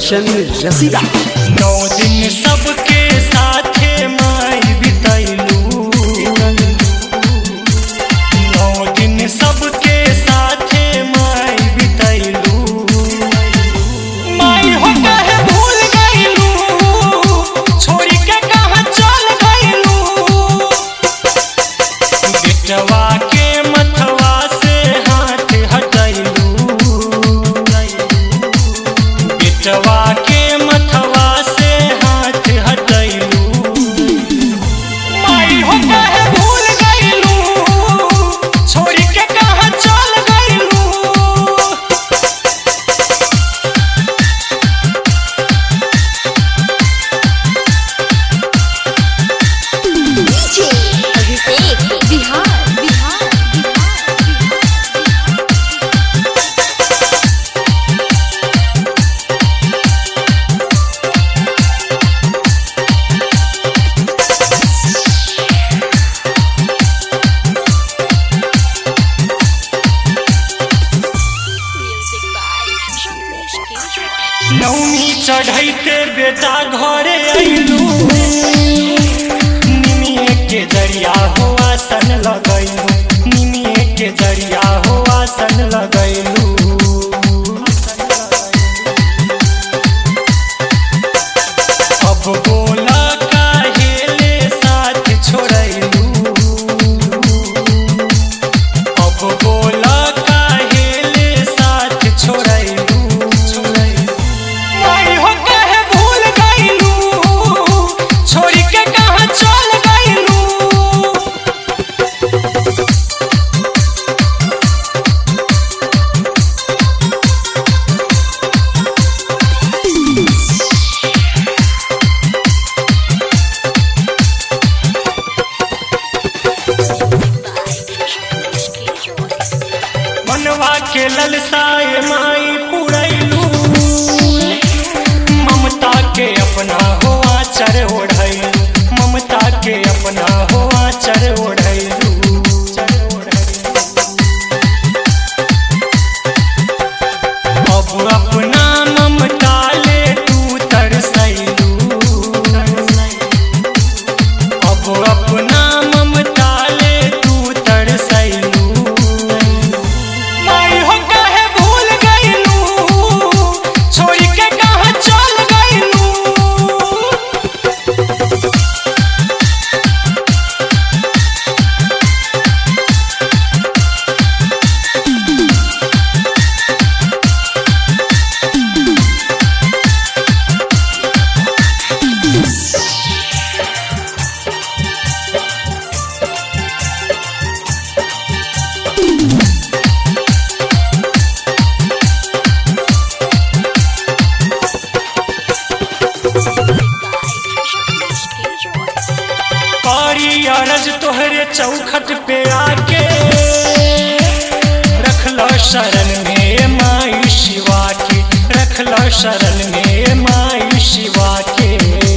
रोशन रसीदा नौ दिन सबके साथे माई बितैलू नौ दिन सबके साथे माई बितैलू माई हो कहे भूल गईलू छोड़ी के कहाँ चल गईलू बेटवा के मथवा से हाथ हटैलू बेटवा के मथवा से हाथ हटैलू माई हो कहे भूल गईलू छोड़ के कहाँ चल गईलू DJ Abhishek Bihar Bihar music by Ramesh के नौमी चढ़ैते बेटा घरे अइलू निमिए के जरिया हो आसन लगैलू निमिए के जरिया हो आसन लगैलू अब बोला काहेले साथ छोड़ैलू अब बोला काहेले साथ छोड़ैलू माई हो कहे भूल गईलू छोड़ के कहाँ चल गईलू रमेश के मनवा के ललसाए माई पुरैलू ममता के अपना हो आचर ओढ़ैलू ममता के अपना हो आचर ओढ़ैलू अब अपना ममता ले तू तरसैलू अब अपना ममता ले तू तरसैलू माई हो कहे भूल गईलू छोड़ के कहाँ चल गईलू रमेश के पारी अरज तोहरे चौखट पे आके रखलो शरण में माई शिवा के रखलो शरण में माई शिवा के